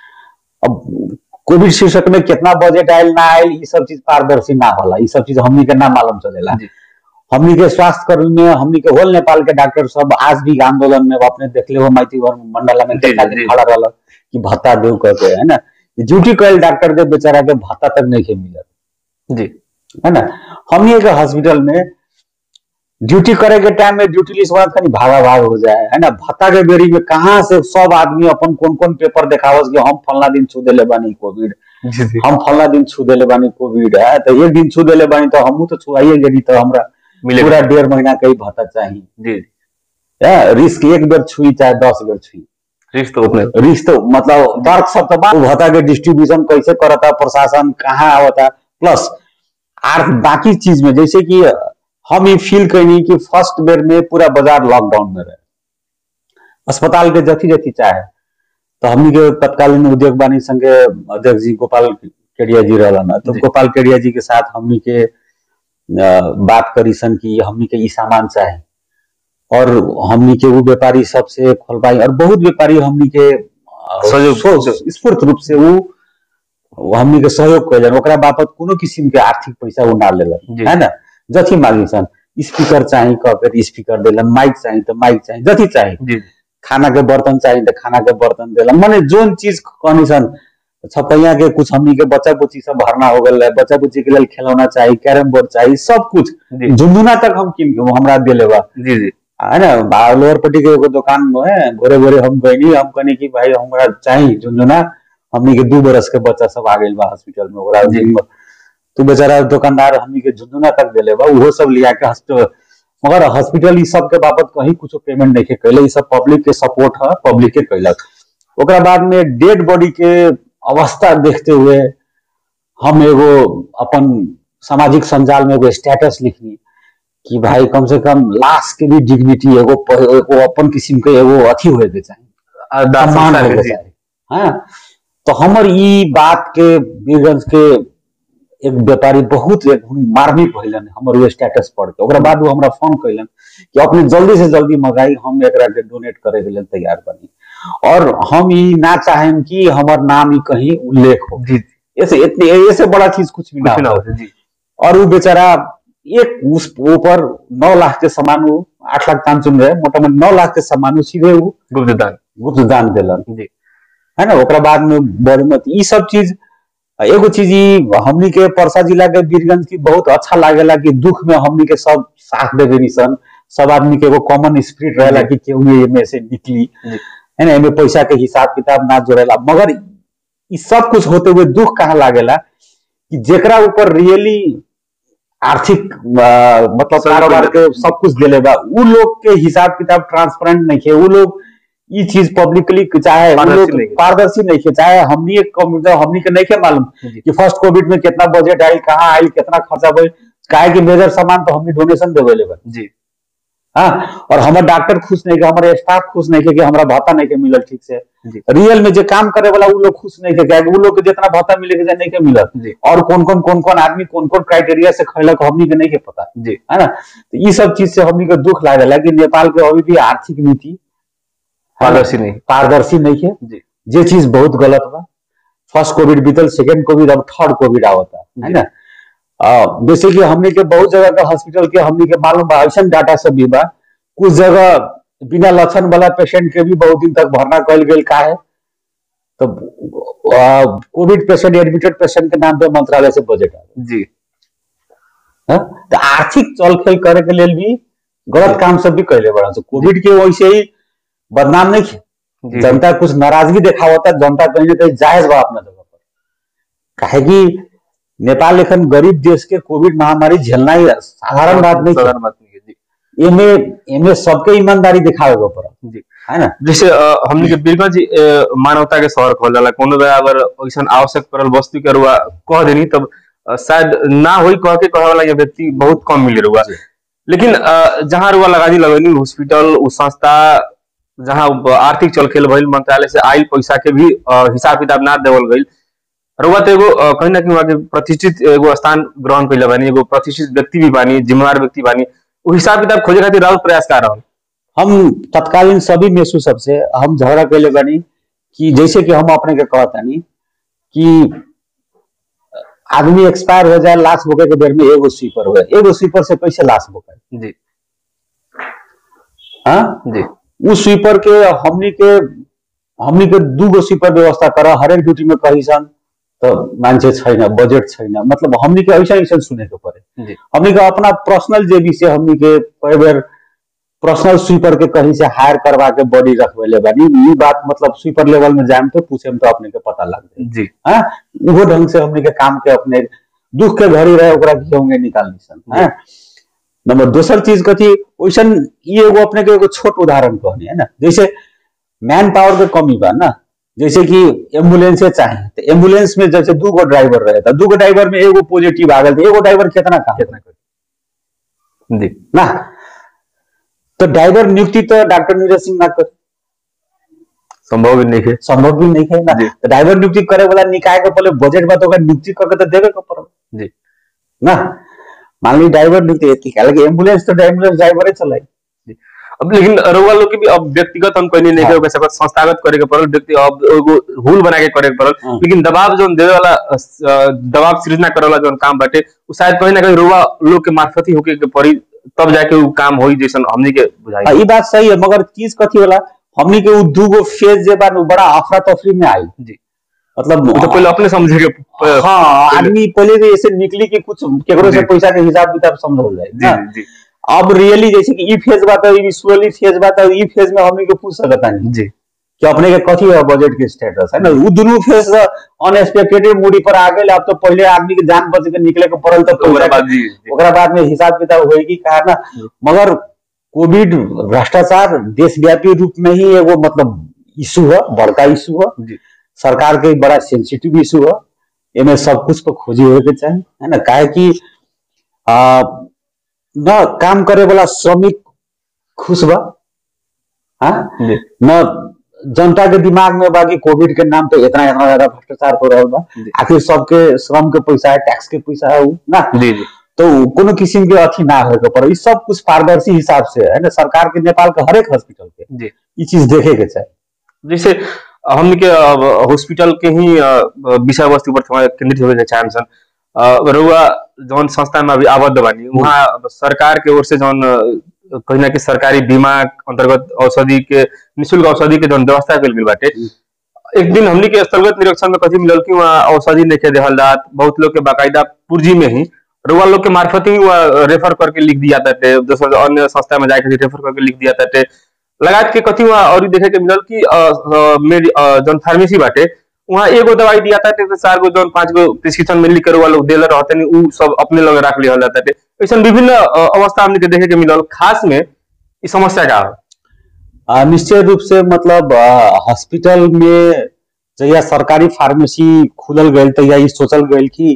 अब कोविड शीर्षक में कितना बजट आयल ना आयल ई सब चीज पारदर्शी ना होला ई सब चीज हमनी के ना मालूम चलेला जी। हमनी के स्वास्थ्य कर्मी में हमनी के होल नेपाल के डॉक्टर सब आज भी आंदोलन में अपने देखले हो माइती वर मंडला में जी, देखा जी, जी। खड़ा रहल कि भत्ता देव करके है ना ड्यूटी कैल डॉक्टर के बेचारा के भत्ता तक नहीं के मिलत जी है ना हमनी के हॉस्पिटल में ड्यूटी करे के टाइम में ड्यूटी लिस्ट वाला खाली भागा भाग हो जाए है ना भत्ता के बेरी में कहाँ से सब आदमी अपन कौन कौन पेपर देखावस कि हम फलना दिन छू देले बानी कोविड जी जी हम फलना दिन छू देले बानी कोविड है तो एक दिन छू देले बानी तो हमू तो छुआइए गेली तो हमरा मिलेगा पूरा डेढ़ महीना के ही भत्ता चाहिए जी है, रिस्क एक बेर छुई चाहे दस बेर छुई रिस्क तो उतने रिस्क तो मतलब दर्द सब तो बा- भत्ता के डिस्ट्रीब्यूशन कैसे करता प्रशासन कहाँ आवता प्लस आर बाकी चीज में जैसे कि हम ये फील कैनी कि फर्स्ट बेर में पूरा बाजार लॉकडाउन में रहे अस्पताल के जथी जथी चाहे तो हमनी के तत्कालीन उद्योग वाणी संघ के अध्यक्ष जी गोपाल केडिया जी रहलन तो जी। गोपाल केडिया जी के साथ हमनी के अ, बात करी सन कि हमनी के ई सामान चाहे और हमनी के वो व्यापारी सबसे खोलवाई और बहुत व्यापारी हमनी के अ, सहयोग- सो- स्फूर्त रूप से वो वो हमनी के सहयोग कैलन ओकरा बापत कोनो किसिम के आर्थिक पैसा वो ना जी। लेलन है ना जथी मांगी सन स्पीकर चाही कह के स्पीकर देलन माइक चाही तो माइक चाही जथी चाही जी खाना के बर्तन चाहिए तो खाना के बर्तन देलन माने जोन चीज कहनी सन छपैया के कुछ हमनी के बच्चा बुच्ची सब भरना हो गल है बच्चा बुच्ची के लिए खिलौना चाहिए कैरम बोर्ड चाहिए सब कुछ जी झुंझुना तक हम किन के हमरा दिले बा जी जी है ना बा- लोअर पट्टी के एगो दुकान में है भोरे भोरे हम गईनी हम कहनी कि भाई हमरा चाहिए झुंझुना हमनी के दू बरस के बच्चा सब आ गइल बा हॉस्पिटल में ओकरा जी। दिन में तू बेचारा दुकानदार हमनी के झुंझुना तक देले बा उहो सब लिया के हॉस्पिटल मगर हॉस्पिटल ई सब के बाबत कहीं कुछ पेमेंट नहीं कैले ई सब पब्लिक के सपोर्ट है पब्लिक के कैलक ओकरा बाद में डेड बॉडी के अवस्था देखते हुए हम एगो अपन सामाजिक संजाल में एगो स्टेटस लिखनी कि भाई कम से कम लाश के भी डिग्निटी एगो प- एगो अपन किस्म के एगो अथी होए के चाहिए आ, दास सम्मान संस्कार होए के के जी चाहिए हाँ तो हमर ई बात के वीरगंज के एक व्यापारी बहुत एक मार्मिक भइलन हमर वो स्टेटस पढ़ के ओकरा बाद वो हमरा फोन कैलन कि अपने जल्दी से जल्दी मंगाई हम एकरा के डोनेट करे के लिए तैयार बनी और हम ई ना चाहें कि हमर नाम ई कहीं उल्लेख हो जी ऐसे इतने ऐसे बड़ा चीज कुछ भी ना कुछ ना हो हो जी और वो बेचारा एक उस ऊपर नौ लाख के सामान वो आठ लाख दान चुन रहे मोटा मोटी नौ लाख के सामान वो सीधे वो गुप्त दान गुप्त दान दिलन जी है ना ओकरा बाद में बड़ी मत ई सब चीज एगो चीज ई हमनी के परसा जिला के वीरगंज की बहुत अच्छा लागेला कि दुख में हमनी के सब साथ देवे निसन सब आदमी के एगो कॉमन स्पिरिट रहेला कि केहू ये में से निकली जी। है ना एमे पैसा के हिसाब किताब ना जोड़ेला मगर ई सब कुछ होते हुए दुख कहाँ लागेला कि जेकरा ऊपर रियली आर्थिक अ, मतलब सब कारोबार कुछ के सब कुछ दिले बा उ लोग के हिसाब किताब ट्रांसपेरेंट नहीं है उ लोग ई चीज पब्लिकली चाहे उ पारदर्शी लोग नहीं है। पारदर्शी नहीं है चाहे हमनी एक कम- तो हमनी के नहीं के मालूम जी। कि फर्स्ट कोविड में कितना बजट आयल कहाँ आयल कितना खर्चा भइल काहे कि मेजर सामान तो हमनी डोनेशन देवे बा जी हाँ और हमारे डॉक्टर खुश नहीं के हमारे स्टाफ खुश नहीं के कि हमरा भत्ता नहीं के मिलल ठीक से जी। रियल में जो काम करे वाला उ लोग खुश नहीं के क्या उ लोग के जितना भत्ता मिले के नहीं के मिलल जी और कौन कौन कौन कौन आदमी कौन कौन क्राइटेरिया से खैलक हमनी के नहीं के पता जी है ना तो ये सब चीज से हमनी के दुख लागल है कि नेपाल के अभी भी आर्थिक नीति पारदर्शी नहीं पारदर्शी नहीं है जी जे चीज बहुत गलत बा फर्स्ट कोविड बीतल सेकेंड कोविड अब थर्ड कोविड आवता है जी। ना अ, जैसे कि हमने के बहुत जगह का हॉस्पिटल के हमने के मालूम बा ऐसा डाटा सब भी बा कुछ जगह बिना लक्षण वाला पेशेंट के भी बहुत दिन तक भरना कल गई का है तो अ, कोविड पेशेंट एडमिटेड पेशेंट के नाम पे मंत्रालय से बजट आवे जी हाँ? तो आर्थिक चल खेल करे के लेल भी गलत काम सब भी कैले बड़ा तो कोविड के वैसे ही बदनाम नहीं है जी जनता कुछ नाराजगी दिखावता जनता कहीं ना कहीं जायज बा अपना जगह पर काहे कि नेपाल लेखन गरीब देश के कोविड महामारी झेलना ही साधारण बात नहीं है साधारण बात नहीं है जी एमे एमे सबके ईमानदारी दिखावे के पड़ा जी है ना जैसे अ, हमनी के बीरगंज अ, मानवता के शहर कहल जाला कोनो बेरा अगर ऐसा आवश्यक पड़ल वस्तु के रुआ कह देनी तब अ, शायद ना होई कह के कहे वाला ये व्यक्ति बहुत कम मिले रुआ जी। लेकिन अ, जहाँ रुआ लगा दी लगनी हॉस्पिटल उ संस्था जहाँ आर्थिक चलखेल भइल मंत्रालय से आयल पैसा के भी अ, हिसाब किताब ना देवल गइल रुआ तो एगो अ, कहीं ना कहीं वहाँ के प्रतिष्ठित एगो स्थान ग्रहण कैले बानी एगो प्रतिष्ठित व्यक्ति भी बानी जिम्मेवार व्यक्ति बानी उ हिसाब किताब खोजे खातिर राउत प्रयास कर रहल हम तत्कालीन सभी मेसू सबसे हम झगड़ा कैले बानी कि जैसे कि हम अपने के कहतानी कि आदमी एक्सपायर हो जाए लाश बोके के बेर में एगो स्वीपर हो एगो स्वीपर से कैसे लाश बोके जी हाँ जी उस स्वीपर के हमनी के हमनी के दूगो स्वीपर व्यवस्था कर हरेक ड्यूटी में कही सन तो मान्छे छैन बजेट छैन मतलब हमनी के ऐसा ऐसा सुने के पड़े जी हमनी के अपना पर्सनल जे भी से हमनी के कई बेर पर्सनल स्वीपर के कहीं से हायर करवा के बॉडी रखवेले बानी ई बात मतलब स्वीपर लेवल में जाम तो पूछे तो अपने के पता लग जाए जी हाँ उहो ढंग से हमनी के काम के अपने दुख के घड़ी रहे ओकरा घेऊंगे निकालनी सन हाँ नंबर दोसर चीज कथी वैसन ई एगो अपने के एगो छोट उदाहरण कहनी है ना जैसे मैन पावर के कमी बा ना जैसे कि एम्बुलेंसे चाहे तो एम्बुलेंस में जैसे दू गो ड्राइवर रहे तो दू गो ड्राइवर में एगो पॉजिटिव आ गल तो एगो ड्राइवर कितना काम कितना करी जी ना तो ड्राइवर नियुक्ति तो डॉक्टर नीरज सिंह ना कर संभव भी नहीं है संभव भी नहीं है ना जी। तो ड्राइवर नियुक्ति करे वाला निकाय के पहले बजट बा तो ओकरा नियुक्ति करके तो देवे के पड़ल जी ना मान ली ड्राइवर नियुक्ति एती हालांकि एम्बुलेंस तो एम्बुलेंस ड्राइवरे चलाई अब लेकिन रउआ लोग के भी अब व्यक्तिगत हम कहनी नहीं हाँ। के सकत संस्थागत करे के पड़ल व्यक्ति अब एगो रूल बना के करे के पड़ल हाँ। लेकिन दबाव जो देवे वाला अ, दबाव सृजना करे वाला जो काम बाटे उ शायद कहीं ना कहीं रउआ लोग के मार्फत ही होके के पड़ी तब जाके उ काम होई जैसन हमनी के हाँ, बुझाई ई बात सही है मगर चीज कथी होला हमनी के उ दूगो फेज जे बा नु बड़ा अफरा तफरी में आई जी मतलब उ तो पहले अपने समझे के प- हाँ आदमी पहले तो ऐसे निकली कि कुछ केकरो से जी। पैसा के हिसाब किताब समझल जाए जी ना? जी अब रियली जैसे कि ई फेज बा तो ई स्लोली फेज बा तो ई फेज में हमनी के पूछ सकता नहीं जी कि अपने के कथी है बजट के स्टेटस है ना उ दुनू फेज अनएक्सपेक्टेड मूडी पर आ गए अब तो पहले आदमी के जान बच के निकले के पड़ल तो तो ओकरा पैसा बाद जी जी। ओकरा बाद में हिसाब किताब होएगी कहा ना जी। मगर कोविड भ्रष्टाचार देशव्यापी रूप में ही एगो मतलब इशू है बड़का इशू है जी सरकार के बड़ा सेंसिटिव इशू है एमे सब कुछ को खोजी होए के चाहिए है ना काहे कि आ, न काम करे वाला श्रमिक खुश बा हाँ जी न जनता के दिमाग में बा कि कोविड के नाम पे इतना इतना ज्यादा भ्रष्टाचार हो रहा बा जी। आखिर सबके श्रम के पैसा है टैक्स के पैसा है उ ना जी जी तो कोनो किस्म के अथी ना होके पर ई सब कुछ पारदर्शी हिसाब से है ना सरकार के नेपाल के हरेक हॉस्पिटल के जी ई चीज देखे के चाहिए जैसे हमने के अब हॉस्पिटल के ही अ, विषय वस्तु पर थोड़ा केंद्रित होके चाहे सन अ, रउआ जौन संस्था में अभी आबद्ध बानी वहाँ अब सरकार के ओर से जौन अ, कहीं ना कहीं सरकारी बीमा अंतर्गत औषधि के निशुल्क औषधि के जौन व्यवस्था कल गेल बाटे एक दिन हमनी के स्थलगत निरीक्षण में कथी मिलल कि वहाँ औषधि नहीं के देहल जात बहुत लोग के बाकायदा पूर्जी में ही रुआ लोग के मार्फत ही वहाँ रेफर करके लिख दिया ताटे दोसर अन्य संस्था में जाके रेफर करके लिख दिया ताटे लगात के कथी वहाँ और देखे के मिलल कि अ, अ, मेरी अ, जौन फार्मेसी बाटे वहाँ एगो दवाई दिया था तो चार गो जौन पांच गो प्रिस्क्रिप्शन में लिख कर वो लोग देले रहते नहीं उ सब अपने लगे रख लिया जाता है ऐसा विभिन्न अ, अवस्था हमने के देखे के मिलल खास में ई समस्या का है आ, निश्चय रूप से मतलब आ, हॉस्पिटल में जहिया सरकारी फार्मेसी खुलल गई तहिया ई सोचल गई कि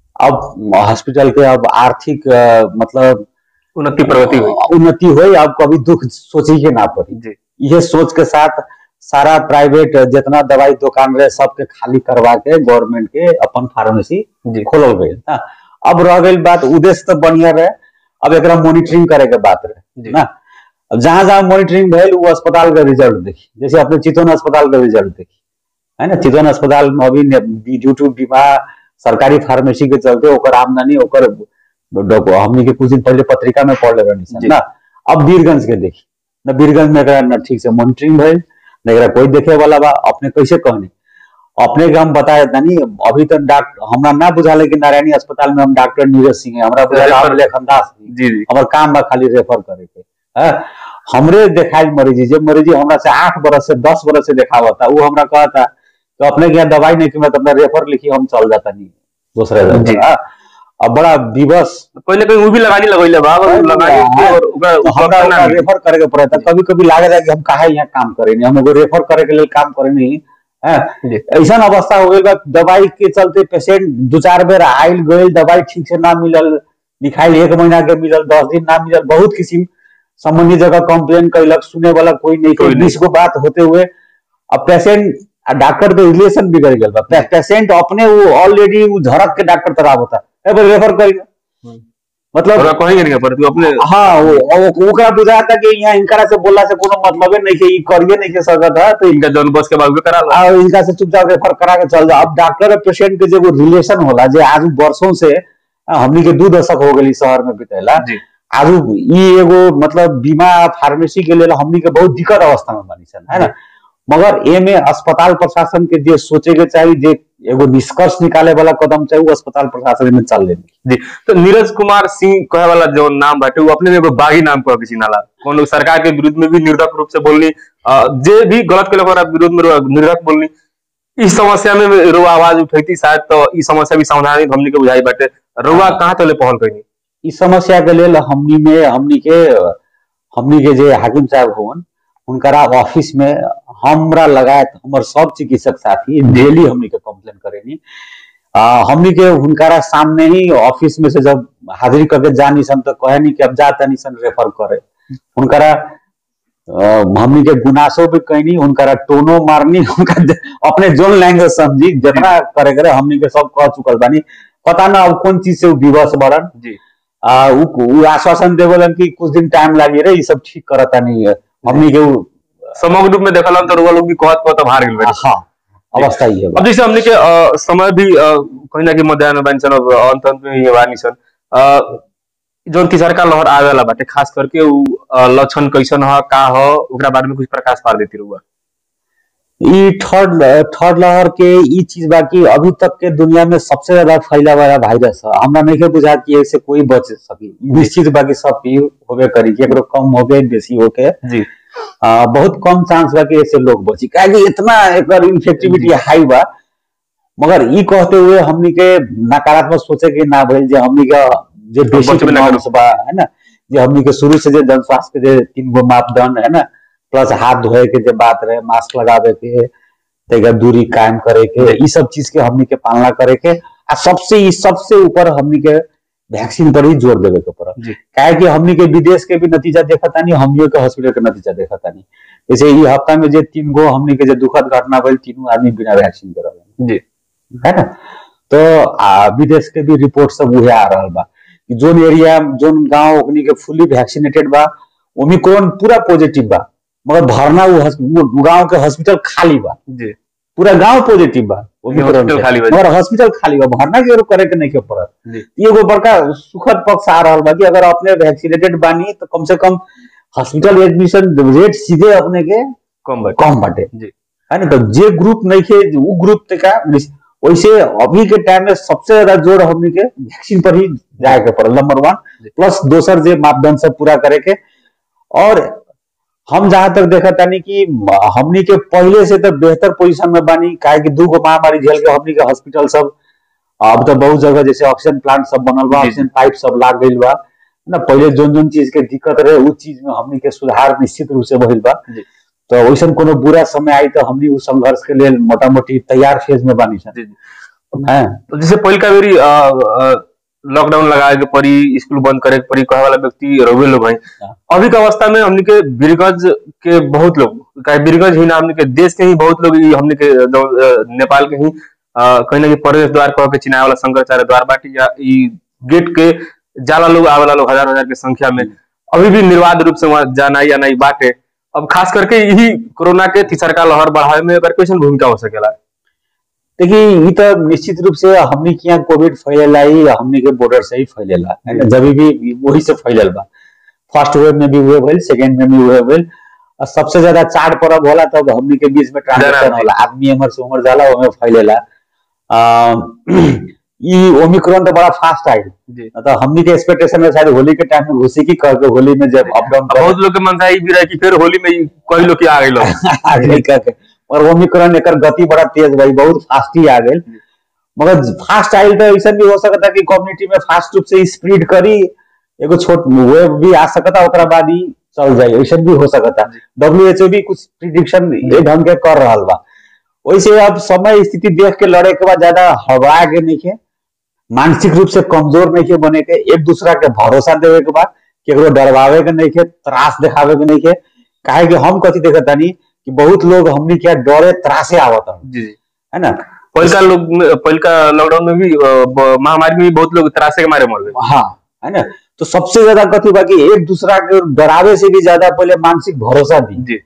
अब हॉस्पिटल के अब आर्थिक आ, मतलब उन्नति प्रगति हुई उन्नति हुई अब कभी दुख सोचे के ना पड़ी जी ये सोच के साथ सारा प्राइवेट जितना दवाई दुकान रहे सबके खाली करवा के गवर्नमेंट के अपन फार्मेसी जी खोलल गई ना अब रह गई बात उद्देश्य तो बढ़िया रहे अब एकरा मॉनिटरिंग करे के बात रहे जी ना अब जहां जहां मॉनिटरिंग भेल वो अस्पताल के रिजल्ट देखी जैसे अपने चितौन अस्पताल के रिजल्ट देखी है ना चितौन अस्पताल में अभी ड्यू टू बीमा सरकारी फार्मेसी के चलते ओकर आमदनी ओकर डॉक- हमनी के कुछ दिन पहले पत्रिका में पढ़ ले जी। ना अब वीरगंज के देखी न वीरगंज में एकरा न ठीक से मॉनिटरिंग भइल न एकरा कोई देखे वाला बा अपने कैसे कहने अपने के हम बताए तनी अभी तक डॉक्टर हमरा ना बुझाले कि नारायणी अस्पताल में हम डॉक्टर नीरज सिंह है हमरा बुझाले हम लेखन दास हैं। जी जी हमर काम बा खाली रेफर करे के हैं? हमरे देखाई मरीजी जे मरीजी हमरा से आठ बरस से दस बरस से देखावता वो हमरा कहता तो अपने के यहाँ दवाई नहीं की अपना रेफर लिखी हम चल जाता नहीं दूसरे जी। जगह हाँ? अब बड़ा दिवस पहले कहीं वो भी लगानी लगैले बा और हाँ, लगानी के और ओकरा तो हमरा उपलब्ध ना ओकरा मिली। रेफर करे के पड़ता कभी कभी लागे कि हम काहे यहाँ काम करे नहीं हम एगो रेफर करे के लिए काम करे नहीं है जी ऐसा अवस्था हो गई बा दवाई के चलते पेशेंट दो चार बेर आयल गई दवाई ठीक से ना मिलल लिखाइल एक महीना के मिलल दस दिन ना मिलल बहुत किस्म संबंधित जगह कंप्लेन कैलक सुने वाला कोई नहीं कोई कोई नहीं। बीस गो बात होते हुए अब पेशेंट आ डॉक्टर के रिलेशन बिगड़ गल बा पे- पेशेंट अपने वो ऑलरेडी वो झड़क के डॉक्टर तरफ होता है रेफर करी हम्म। मतलब ओकरा कहेंगे नहीं पर तू अपने हाँ वो वो- ओकरा बुझाता कि यहाँ इनकरा से बोला से कोनो मतलब नहीं कि ई करिए नहीं के सकत है तो इनका जौन बस के बाद भी करा लो आ इनका से चुपचाप रेफर करा के चल जाओ अब डॉक्टर और पेशेंट के जो रिलेशन होला जे आज वर्षों से आ, हमनी के दू दशक हो गई शहर में बितेला जी आज ई एगो मतलब बीमा फार्मेसी के लेल हमनी के बहुत दिक्कत अवस्था में बनी सन है ना मगर एमे अस्पताल प्रशासन के जे सोचे के चाहिए जे एगो निष्कर्ष निकाले वाला कदम चाहिए वो अस्पताल प्रशासन में चल लेनी जी तो नीरज कुमार सिंह कहे वाला जो नाम बाटे वो अपने में एगो बागी नाम कह किसी नाला कौन सरकार के विरुद्ध में भी निर्धक रूप से बोलनी अ, जे भी गलत के लोग विरोध में रो- निर्धक बोलनी इस समस्या में रो आवाज उठैती शायद तो ई समस्या भी समाधान हमनी के बुझाई बाटे रुआ कहाँ तले पहल कइनी इस समस्या के लेल हमनी में हमनी के हमनी के जे हाकिम साहब होवन उनकरा ऑफिस में हमरा लगायत हमर सब चिकित्सक साथी डेली हमनी के कंप्लेन करेनी आ, हमनी के हुनकरा सामने ही ऑफिस में से जब हाजिरी करके जानी सन तो कहे नहीं कि अब जा तनी सन रेफर करे हुनकरा अ, हमनी के गुनासो भी कहनी हुनकरा टोनो मारनी हुनका ज- अपने जोन लैंग्वेज समझी जितना करे करे हमनी के सब कह चुकल बानी पता ना अब कौन चीज से उ विवश बड़न जी आ, उ, उ आश्वासन देवलन कि कुछ दिन टाइम लागी रे ये सब ठीक करता नहीं है हमनी के उ- समग्र रूप में देखल तो रुआ लोग भी कहत कहत हार गेल बाटे हाँ अवस्था ये अब जैसे हमने के अ, समय भी अ, कहीं ना कहीं मध्याह्न बानी सन अब अंत अंत में ये बानी सन अ, जौन तीसरका लहर आवेला बाटे खास करके उ अ, लक्षण कैसन ह का ह ओकरा बारे में कुछ प्रकाश पार देती रहुआ ई थर्ड थर्ड लहर के ई चीज बा कि अभी तक के दुनिया में सबसे ज्यादा फैला वाला वायरस है हमरा नहीं के बुझा कि ऐसे कोई बच सकी निश्चित बा कि सब की होबे करी कि एकरो कम होके बेसी होके जी आ, बहुत कम चांस बा कि ऐसे लोग बची काहे इतना एकर इन्फेक्टिविटी हाई बा मगर ई कहते हुए हमनी के नकारात्मक सोचे के ना भइल जे हमनी के जे बेसिक बचबे ना नॉर्म्स बा है ना जे हमनी के शुरू से जे जन स्वास्थ्य के जे तीन गो मापदंड है ना प्लस हाथ धोए के जे बात रहे मास्क लगावे के तेगा दूरी कायम करे के ई सब चीज के हमनी के पालना करे के आ सबसे ई सबसे ऊपर हमनी के वैक्सीन पर ही जोर देवे के पड़त जी काहे कि हमनी के विदेश के भी नतीजा देखा तानी हमनियो के हॉस्पिटल के नतीजा देखा तानी जैसे ई हफ्ता में जे तीन गो हमनी के जे दुखद घटना भइल तीनों आदमी बिना वैक्सीन के रहल जी है ना तो आ, विदेश के भी रिपोर्ट सब उहे आ रहल बा कि जोन एरिया जोन गांव ओकनी के फुली वैक्सीनेटेड बा ओमिक्रॉन पूरा पॉजिटिव बा मगर भरना वो हॉस- वो गांव के हॉस्पिटल खाली बा जी पूरा गांव पॉजिटिव बा ओमिक्रॉन हॉस्पिटल के। खाली बा। मगर हॉस्पिटल खाली बा भरना के करे के नहीं के पड़त जी ई एगो बड़का सुखद पक्ष आ रहल बा कि अगर अपने वैक्सीनेटेड बानी तो कम से कम हॉस्पिटल एडमिशन रेट सीधे अपने के कम बाटे कम बाटे जी है ना तो जे ग्रुप नहीं खे वो ग्रुप ते का वैसे अभी के टाइम में सबसे ज्यादा जोर हमनी के वैक्सीन पर ही जाए के पड़ल नंबर वन जी। प्लस दोसर जे मापदंड सब पूरा करे के और हम जहाँ तक देखा तानी कि हमनी के पहले से तो बेहतर पोजीशन में बानी काहे कि दू गो महामारी झेल के हमनी के हॉस्पिटल सब अब तो बहुत जगह जैसे ऑक्सीजन प्लांट सब बनल बा जी, ऑक्सीजन पाइप सब लाग गइल बा ना पहले जोन जोन चीज के दिक्कत रहे उ चीज में हमनी के सुधार निश्चित रूप से भइल बा जी। तो वैसन कोनो बुरा समय आई तो हमनी उ संघर्ष के लेल मोटा मोटी तैयार फेज में बानी सन जी, जी। हैं तो जैसे पहिलका बेरी अ, अ, लॉकडाउन लगाए के पड़ी स्कूल बंद करे के पड़ी कहे वाला व्यक्ति रोवे लोग हैं हाँ। अभी के अवस्था में हमने के बीरगंज के बहुत लोग काहे बीरगंज ही ना हमने के देश के ही बहुत लोग ई हमने के जो, अ, नेपाल के ही अ, कहीं ना कहीं प्रवेश द्वार कह के चिनाए वाला शंकराचार्य द्वार बाटी या ई गेट के जाला लोग आवेला लोग हजार हजार के संख्या में अभी भी निर्वाध रूप से वहाँ जाना या नहीं बाटे अब खास करके यही कोरोना के तीसरका लहर बढ़ावे में एकर कैसन भूमिका हो सकेला देखिए ये तो निश्चित रूप से हमनी के यहाँ कोविड फैलेला ही हमनी के बॉर्डर से ही फैलेला है ना जब भी वही से फैलल बा फर्स्ट वेव में भी हुए भइल सेकेंड में भी हुए भइल और सबसे ज्यादा चार परब होला तब हमनी के बीच में ट्रांजेक्शन जरा- होला आदमी हमर से उमर जाला ओमे फैलेला आ, ई ओमिक्रॉन तो बड़ा फास्ट आई जी तो हमनी के एक्सपेक्टेशन में शायद होली के टाइम में घुसी की कह के होली में जब अप डाउन अब बहुत लोग के मनसा ई भी रहे कि फिर होली में ई कई लोग के आ गए लोग आगे कह के और ओमिक्रॉन एकर गति बड़ा तेज भाई बहुत फास्ट ही आ गई मगर फास्ट आइल तो ऐसा भी हो सकता कि कम्युनिटी में फास्ट रूप से स्प्रेड करी एगो छोट वेव भी आ सकता ओकरा बाद ही चल जाए ऐसा भी हो सकता डब्ल्यू भी कुछ प्रिडिक्शन ये ढंग के कर रहा बा वैसे अब समय स्थिति देख के लड़े के बाद ज्यादा हवा के नहीं के मानसिक रूप से कमजोर नहीं के बने के एक दूसरा के भरोसा देवे के बाद केकरो डरवावे के नहीं के त्रास दिखावे के नहीं के काहे कि हम कथी देखत तानी कि बहुत लोग हमनी के डरे त्रासे आवत हन, जी जी है ना पहिलका लोग में- पहिलका लॉकडाउन में भी अ, ब- महामारी में भी बहुत लोग त्रासे के मारे मर गए हाँ है ना तो सबसे ज्यादा कथी बा कि एक दूसरा के डरावे से भी ज्यादा पहले मानसिक भरोसा दी जी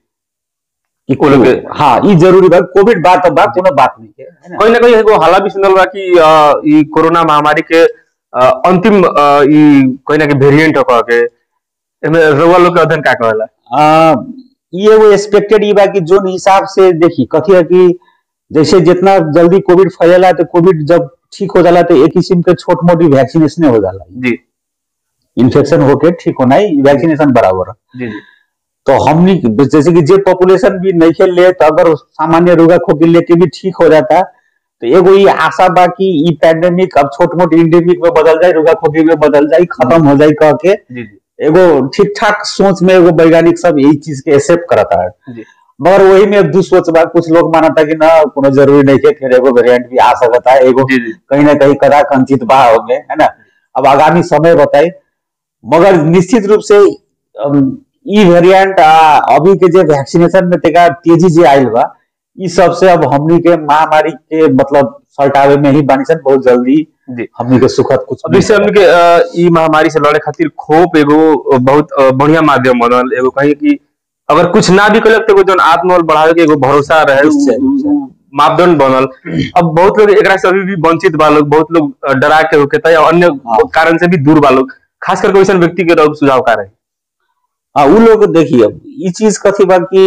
कि वो लोग के- हाँ ये जरूरी बा कोविड बात बा कोनो बात नहीं के है ना कहीं ना कहीं एगो हाला भी सुनल बा कि अ, ई कोरोना महामारी के अ, अंतिम अ, ई कहीं ना कहीं वेरिएंट कह के एमे रउआ लोग के अध्ययन का कहेला आ, ये एगो एक्सपेक्टेड ई बा कि जोन हिसाब से देखी कथी है कि जैसे जितना जल्दी कोविड फैलेला तो कोविड जब ठीक हो जाला तो एक किस्म के छोट मोटी वैक्सीनेशन हो जाला जी इन्फेक्शन होके ठीक होना ही वैक्सीनेशन बराबर है जी जी तो हमनी जैसे कि जे पॉपुलेशन भी नहीं खेल ले तो अगर सामान्य रोगा खोखी लेके भी ठीक हो जाता तो एगो ये आशा बा कि ई पैंडेमिक अब छोट मोट इंडेमिक में बदल जाए रोगा खोखी में बदल जाए खत्म हो जाए कह के जी जी एगो ठीक ठाक सोच में एगो वैज्ञानिक सब यही चीज के एक्सेप्ट करता है जी मगर वही में दू सोच बा कुछ लोग मानता कि ना कोनो जरूरी नहीं है फिर एगो वेरिएंट भी आ सकता है एगो जी जी कहीं ना कहीं कदा कंचित बा होंगे है ना अब आगामी समय बताई मगर निश्चित रूप से अम, ई वेरिएंट अभी के जो वैक्सीनेशन में तेका तेजी जे आइल बा ई सबसे अब हमनी के महामारी के मतलब सल्टावे में ही बानी सन बहुत जल्दी जी हमनी के सुखद कुछ अब जैसे हमने के अ, ई महामारी से लड़े खातिर खोप एगो बहुत अ, बढ़िया माध्यम बनल एगो कहीं कि अगर कुछ ना भी कलक तो एगो जौन आत्मबल बढ़ावे के एगो भरोसा रहे उ- निश्चय, उ- निश्चय। उ मापदंड बनल अब बहुत लोग एकरा से अभी भी वंचित बा लोग बहुत लोग अ, डरा के होके या अन्य हाँ। कारण से भी दूर बा लोग खास करके वैसन व्यक्ति के रउआ सुझाव का रहे हाँ उ लोग देखिए अब ई चीज कथी बा कि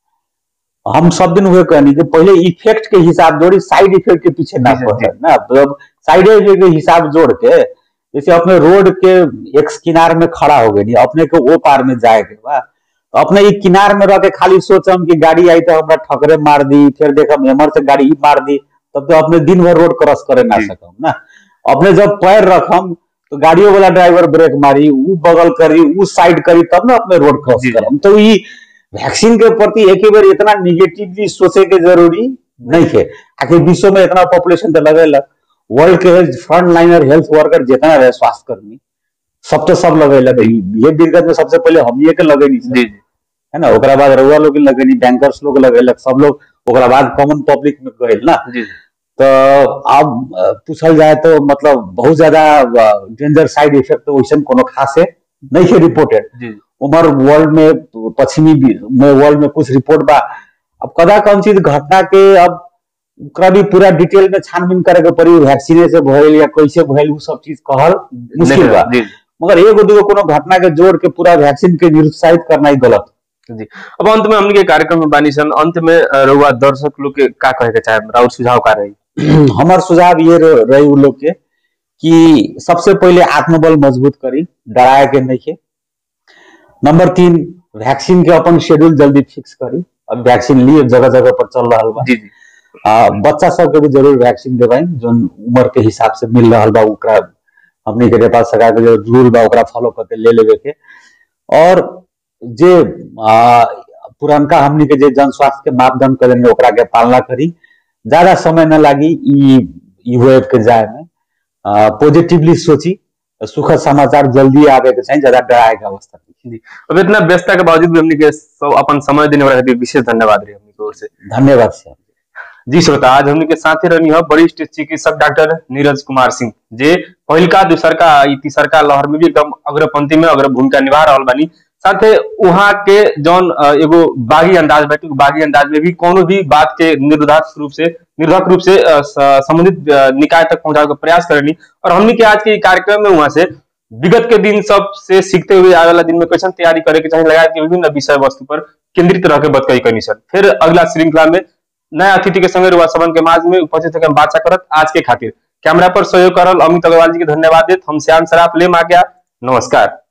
हम सब दिन हुए कहनी कि पहले इफेक्ट के हिसाब जोड़ी साइड इफेक्ट के पीछे ना जी, पड़े जी। ना मतलब साइड इफेक्ट के हिसाब जोड़ के जैसे अपने रोड के एक किनार में खड़ा हो गए अपने के ओ पार में जाए के बा तो अपने ई किनार में रह के खाली सोचम कि गाड़ी आई तो हमरा ठकरे मार दी फिर देखम एमर से गाड़ी ई मार दी तब तो अपने दिन भर रोड क्रॉस करे ना जी। सकम ना अपने जब पैर रखम तो गाड़ियों वाला ड्राइवर ब्रेक मारी ऊ बगल करी ऊ साइड करी तब ना अपने रोड क्रॉस जी। करम तो ई वैक्सीन के प्रति एक ही बार इतना निगेटिवली सोचे के जरूरी नहीं है आखिर विश्व में इतना पॉपुलेशन तो लगेलक वर्ल्ड के फ्रंट लाइनर हेल्थ वर्कर जितना रहे स्वास्थ्य कर्मी सब तो सब लगेलक ये दिक्कत में सबसे पहले हम ये के लगेनी जी जी है ना ओकरा बाद रउआ लोग के लगेनी बैंकर्स लोग लगेलक सब लोग ओकरा बाद कॉमन पब्लिक में गए ना जी तो अब अ, पूछल जाए तो मतलब बहुत ज्यादा डेंजर साइड इफेक्ट तो वैसे कोनो खास है नहीं है रिपोर्टेड जी उमर वर्ल्ड में पश्चिमी भी- में वर्ल्ड में कुछ रिपोर्ट बा अब कदा कौन चीज घटना के अब ओकरा भी पूरा डिटेल में छानबीन करे के पड़ी वैक्सीने से भइल या कैसे भइल उ सब चीज कहल मुश्किल बा जी मगर एगो दूगो कोनो घटना के जोड़ के पूरा वैक्सीन के निरुत्साहित करना ही गलत जी अब अंत में हमने के कार्यक्रम में बानी सन अंत में अ, रउआ दर्शक लोग के का कहे के चाहे राउर सुझाव का रही हमार सुझाव ये रह- रही उ लोग के कि सबसे पहले आत्मबल मजबूत करी डराए के नहीं के नंबर तीन वैक्सीन के अपन शेड्यूल जल्दी फिक्स करी अब वैक्सीन लिए जगह जगह पर चल रहा बा जी जी आ, बच्चा सबके भी जरूर वैक्सीन देवाई जो उम्र के हिसाब से मिल रहा बा ओकरा हमनी के नेपाल सरकार के जो रूल बा ओकरा फॉलो करके ले लेवे के और जे आ, पुरनका हमनी के जे जन स्वास्थ्य के मापदंड करेंगे ओकरा के पालना करी ज्यादा समय न लागी ई ई वेव के जाए में पॉजिटिवली सोची सुखद समाचार जल्दी आवे के चाहिए ज्यादा डराए के अवस्था नहीं। अब इतना व्यस्तता के बावजूद भी हमने के सब अपन समय देने वाला खातिर विशेष धन्यवाद रही हमने की ओर से धन्यवाद श्याम जी श्रोता आज हमने के साथे रहनी है वरिष्ठ चिकित्सक डॉक्टर नीरज कुमार सिंह जे पहिलका दूसरका ई तीसरका लहर में भी एकदम अग्रपंक्ति में अग्र भूमिका निभा रहल बानी साथे वहाँ के जौन अ, एगो बागी अंदाज बाटे उ बागी अंदाज में भी कोनो भी बात के निर्धारित रूप से निर्धारक रूप से अ, स- संबंधित अ, निकाय तक पहुंचावे के प्रयास करनी और हमने के आज के ई कार्यक्रम में वहाँ से विगत के दिन सब से सीखते हुए आने वाला दिन में कैसे तैयारी करे के चाहिए लगा के विभिन्न विषय वस्तु पर केंद्रित रह के बतकई कनी सर फिर अगला श्रृंखला में नया अतिथि के संगे रुआ सबन के माज में उपस्थित होकर बातचीत करत आज के खातिर कैमरा पर सहयोग करल अमित अग्रवाल जी के धन्यवाद देत हम श्याम सराफ लेम आ गया नमस्कार